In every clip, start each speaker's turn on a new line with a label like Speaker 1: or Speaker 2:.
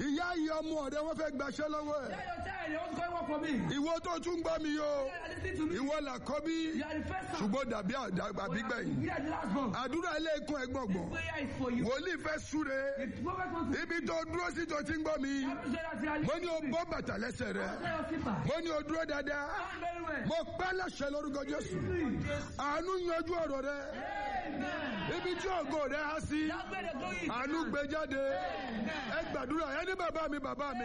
Speaker 1: ìyá ìyá ọmọ rẹ wọ́n fẹ́ gbaṣẹ́ lọ́wọ́ ẹ̀
Speaker 2: Tell your child, you want to go work for me.
Speaker 1: ìwọ tó tún gbọ́ mi yó
Speaker 2: Yeah, listen to me.
Speaker 1: ìwọ làkọ́bí
Speaker 2: You are the first son.
Speaker 1: ṣùgbọ́n dàbí àbígbẹ̀yìn
Speaker 2: You are the last born.
Speaker 1: àdúrà ilé ikún ẹgbọ̀ngbọ̀n
Speaker 2: Prayer is for you.
Speaker 1: wòlíì fẹ́ súre
Speaker 2: The prophet wants to
Speaker 1: ibi tó dúró sí tó ti ń gbọ́ mi
Speaker 2: have to say that you are
Speaker 1: mo ní o
Speaker 2: listening.
Speaker 1: bọ́ bàtà lẹ́sẹ̀ rẹ
Speaker 2: Tell your keeper.
Speaker 1: mo ní o dúró dáadáa
Speaker 2: Stand very well.
Speaker 1: mo pẹ́ láṣẹ lórúkọ jésù àánú yanjú ọ̀rọ̀ rẹ
Speaker 2: Amen.
Speaker 1: ibi tí ògo rẹ há sí
Speaker 2: That's where the glory is.
Speaker 1: àánú gbé jáde ẹ gbàdúrà ẹ ní bàbá mi bàbá mi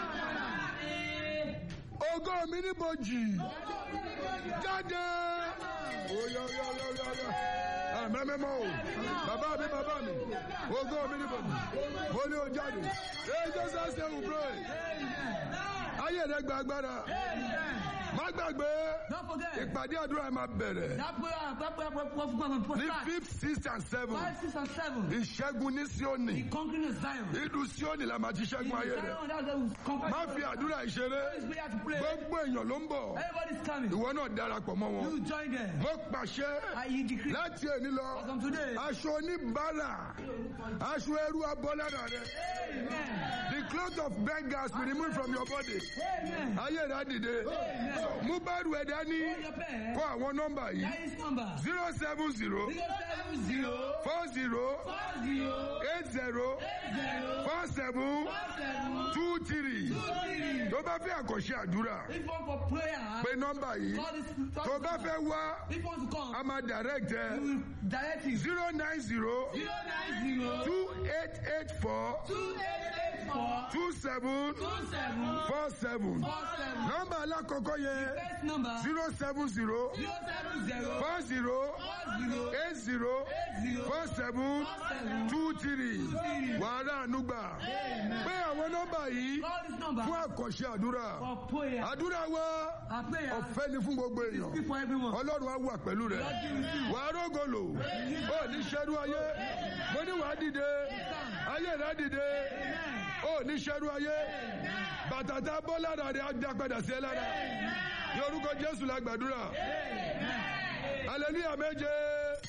Speaker 1: ògo mi níbojì jáde oyoyoyoyoyo àmẹ́mẹ́mọ́ o bàbá mi bàbá mi ògo mi níbojì mo ní o jáde ẹ jésù ṣe wù pray ayé rẹ gba agbára má gbàgbé
Speaker 2: Don't forget.
Speaker 1: ìpàdé àdúrà máa bẹ̀rẹ̀
Speaker 2: That prayer, that prayer, prayer, prayer, prayer, prayer,
Speaker 1: ní
Speaker 2: start.
Speaker 1: fifth sixth and seven
Speaker 2: Five, six, and seven.
Speaker 1: ìṣẹ́gun ní síónì
Speaker 2: The conquering of Zion.
Speaker 1: ìlú síónì la máa ti ṣẹ́gun ayé rẹ̀
Speaker 2: Zion, that's the conquer.
Speaker 1: má fi àdúrà ìṣeré
Speaker 2: This prayer to pray.
Speaker 1: gbogbo èèyàn ló ń bọ̀
Speaker 2: Everybody's coming.
Speaker 1: ìwọ náà darapọ̀ mọ́ wọn
Speaker 2: You join them.
Speaker 1: mo pàṣẹ
Speaker 2: I you decree.
Speaker 1: láti èní lọ
Speaker 2: From today.
Speaker 1: aṣọ oníbàárà aṣọ ẹrú abọ́lára rẹ
Speaker 2: Amen.
Speaker 1: the cloth of beggars will remove from your body
Speaker 2: Amen.
Speaker 1: ayé rẹ á dìde mú báàrù ẹ̀ dání
Speaker 2: Hold your pen.
Speaker 1: kọ àwọn nọ́mbà yìí
Speaker 2: That is number.
Speaker 1: zero seven zero
Speaker 2: Zero seven zero
Speaker 1: four zero
Speaker 2: four zero
Speaker 1: eight zero
Speaker 2: zero
Speaker 1: four seven
Speaker 2: four seven
Speaker 1: two three
Speaker 2: two three.
Speaker 1: tó bá fẹ́ àkànṣe àdúrà
Speaker 2: If one for prayer,
Speaker 1: pé nọ́mbà yìí
Speaker 2: call this.
Speaker 1: tó bá fẹ́ wá
Speaker 2: If one to come,
Speaker 1: a máa direct
Speaker 2: we
Speaker 1: ẹ
Speaker 2: will direct you.
Speaker 1: zero nine zero
Speaker 2: Zero nine zero
Speaker 1: two eight eight four
Speaker 2: two eight eight four
Speaker 1: two seven
Speaker 2: two seven
Speaker 1: four seven
Speaker 2: four seven.
Speaker 1: nọ́mbà alákọ̀ọ́kọ́ yẹn
Speaker 2: First number
Speaker 1: zero seven zero
Speaker 2: zero seven zero
Speaker 1: four zero
Speaker 2: four zero
Speaker 1: eight zero
Speaker 2: eight zero
Speaker 1: four seven
Speaker 2: seven
Speaker 1: two three wàhálà ànúgbà pé àwọn nọ́mbà yìí
Speaker 2: Call this number
Speaker 1: fún àkànṣe àdúrà
Speaker 2: for prayer.
Speaker 1: àdúrà wa
Speaker 2: Our prayer
Speaker 1: ọ̀fẹ́ ni fún gbogbo èèyàn
Speaker 2: is for everyone.
Speaker 1: ọlọ́run á wà pẹ̀lú rẹ̀ wàá rógòlò ó ní ṣẹ́rú ayé mo ní wàá dìde ayé rẹ̀ á dìde ó ní ṣẹ́rú ayé bàtà tá a bọ́ lára rẹ̀ á dá padà sí ẹ lára ní orúkọ jésù la gbàdúrà hallelujah méje.